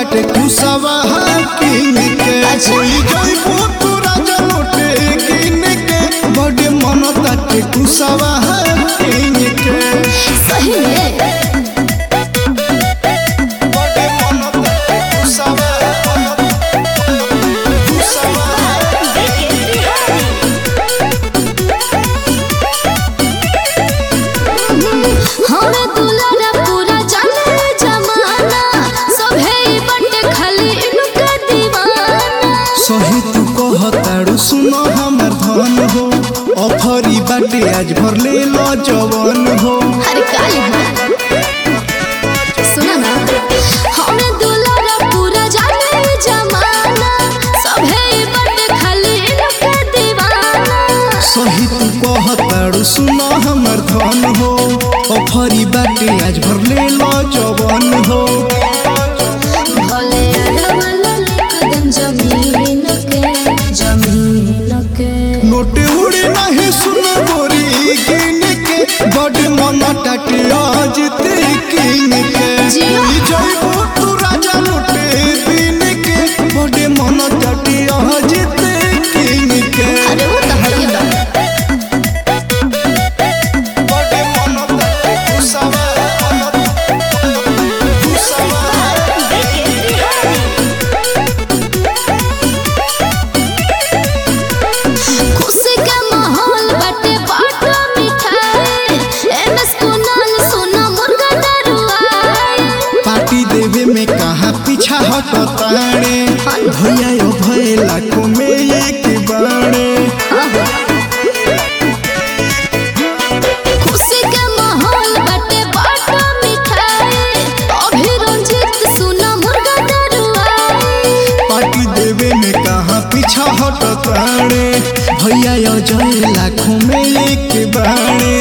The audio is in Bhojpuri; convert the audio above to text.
ताटे कुसवा किन के कोई जइबू तू राजा लोटे किन के बड़े मन ताटे कुसवा किन के सही में बड़े मन ताटे कुसवा कुसवा हमरा दुलारा पूरा जाने जमाना सभे ई बटे खाली इनका दीवाना सही तू कहताड़ू सुनो हमर धन हो ऑफरी बाटे आज भर ले लो जवन हो अरे काली हाँ सुना ना हमरा दुलारा पूरा जाने जमाना सभे ई बटे खाली इनका दीवाना सही तू कहताड़ू सुनो हमर धन हो ऑफरी बाटे आज भर ले लो जवन हो भले अरवल कदम जमीन के जमीन के नोट उड़े नहीं सुन गोरी किन के बड़ मन टाटे आज ते किन के जिया। कोई जइबू तू राजा लोटे दिन के बड़े मन टाटे आज ते किन के अरे वो तो है बा बड़े मन ताटे कुसवा कुसवा खुशी का माहौल बटे बाटो मिठाई एमएस कुनाल सोना मुर्गा डरुआई पार्टी देवे में कहा पीछा हटताड़े भैया यो भय लाखों में एक बाड़े खुशी का माहौल बटे बाटो मिठाई अभी रंजित सोना मुर्गा डरुआई पार्टी देवे में कहा पीछा हटताड़े भैया यो जय लाखों में एक बाड़े